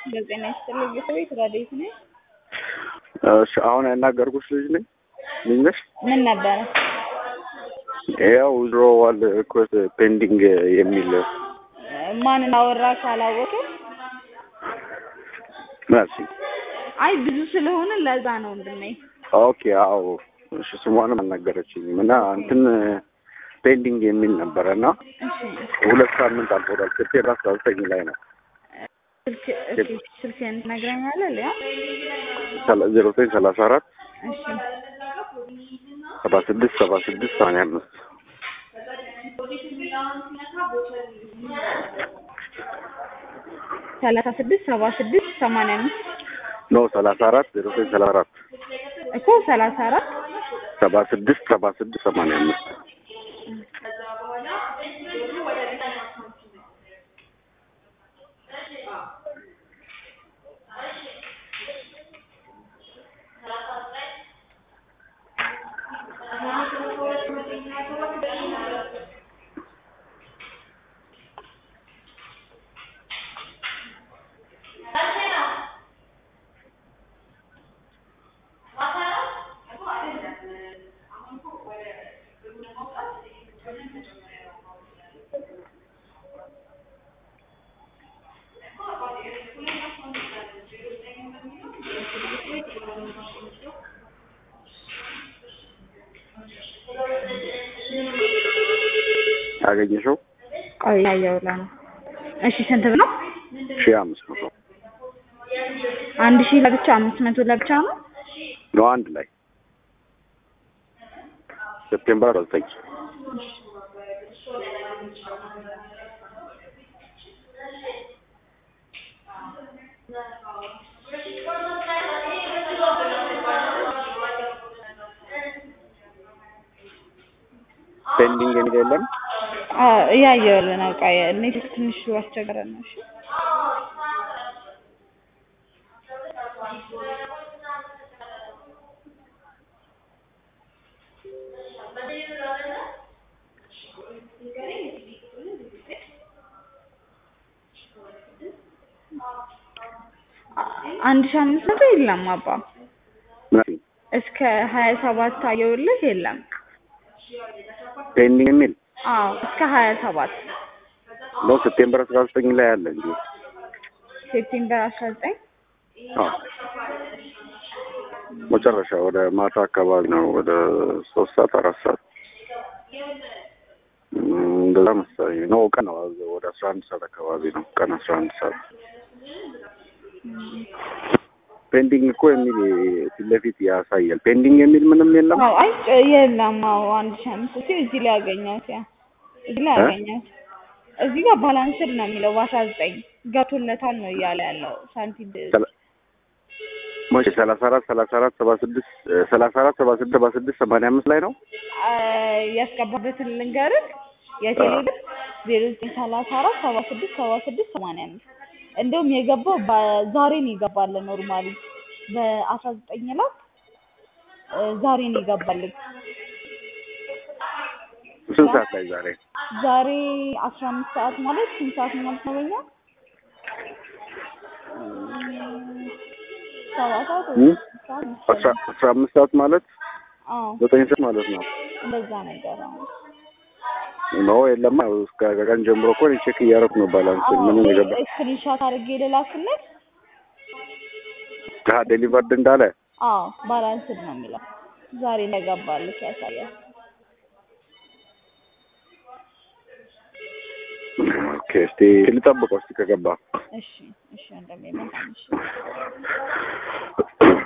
በጤና ይስጥልኝ ቤተሰቤት ረዴት ነኝ። እሺ አሁን ያናገርኩሽ ልጅ ነኝ ልጅ ነሽ? ምን ነበረ? ያው ዊዝድሮዋል ሪኩዌስት ፔንዲንግ የሚል ማንን አወራ ካላወቀ መልሲ። አይ ብዙ ስለሆነ ለዛ ነው ወንድሜ። ኦኬ አዎ፣ እሺ ስሟንም አልነገረችኝም እና እንትን ፔንዲንግ የሚል ነበረ እና እሺ ሁለት ሳምንት አልፎታል። ሴፕቴምበር አስራ ዘጠኝ ላይ ነው ስልክ እስኪ ስልክህን ትነግረኛለህ? ሊያ ዜሮ ዘጠኝ ሰላሳ አራት እሺ ሰባ ስድስት ሰባ ስድስት ሰማንያ አምስት ሰላሳ ስድስት ሰባ ስድስት ሰማንያ አምስት ኖ ሰላሳ አራት ዜሮ ዘጠኝ ሰላሳ አራት እኮ ሰላሳ አራት ሰባ ስድስት ሰባ ስድስት ሰማንያ አምስት ያገኘሽው ቆይ ያየውላ ነው። እሺ ስንት ነው? ሺህ አምስት መቶ አንድ ሺህ ለብቻ አምስት መቶ ለብቻ ነው። ነው አንድ ላይ ሴፕቴምበር አስራ ዘጠኝ ፔንዲንግ የሚል የለም። አዎ እያየሁልህ ነው። ቆይ ኔት ትንሽ አስቸገረ ነው። እሺ አንድ ሺህ አምስት መቶ የለም አባ ምናምን እስከ ሀያ ሰባት አየሁልህ የለም። ፔንዲንግ የሚል አዎ እስከ ሀያ ሰባት ነው ሴፕቴምበር አስራ ዘጠኝ ላይ አለ እንጂ ሴፕቴምበር አስራ ዘጠኝ አዎ መጨረሻ ወደ ማታ አካባቢ ነው። ወደ ሶስት ሰዓት አራት ሰዓት እም፣ እንደዛ መሰለኝ ነው። ቀን ነው ወደ አስራ አንድ ሰዓት አካባቢ ነው። ቀን አስራ አንድ ሰዓት ፔንዲንግ እኮ የሚል ፊት ለፊት ያሳያል። ፔንዲንግ የሚል ምንም የለም። አዎ አይ የለም። አዎ አንድ ሺህ አምስት መቶ እዚህ ላይ ያገኘሁት ያ እዚህ ላይ እ? ያገኘሁት እዚህ ጋር ባላንስድ ነው የሚለው በአስራ ዘጠኝ ገብቶለታል ነው እያለ ያለው ሳንቲም ሰላ- መቼ ሰላሳ አራት ሰላሳ አራት ሰባ ስድስት ሰላሳ አራት ሰባ ስድስት ሰባ ስድስት ሰማንያ አምስት ላይ ነው። አ፣ ያስገባበትን ልንገርህ የቴሌብር ዜሮ ዘጠኝ ሰላሳ አራት ሰባ ስድስት ሰባ ስድስት ሰማንያ አምስት እንደውም የገባው በዛሬ ነው የገባልን ኖርማሊ በአስራ ዘጠኝ ላይ እ፣ ዛሬ ነው የገባልን ስንት ሰዓት ላይ ዛሬ? ዛሬ አስራ አምስት ሰዓት ማለት ስንት ሰዓት ማለት ነው በኛ እም፣ ሰባት ሰዓት ወይ እም? ስድስት ሰዓት አስራ መሰለኝ አስራ አምስት ሰዓት ማለት አዎ ዘጠኝ ሰዓት ማለት ነው። እንደዛ ነገር አዎ ኖ የለማ እስከ ከቀን ጀምሮ እኮ እኔ ቼክ እያደረኩ ነው ባላንስ ምንም የገባ ስክሪንሻት አድርጌ ልላክልህ ታ ዴሊቨርድ እንዳለ አዎ ባላንስድ ነው የሚለው ዛሬ እንደገባልህ ያሳያል ኦኬ እስቲ ልጠብቀው እስቲ ከገባ እሺ እሺ ወንድሜ መልካም እሺ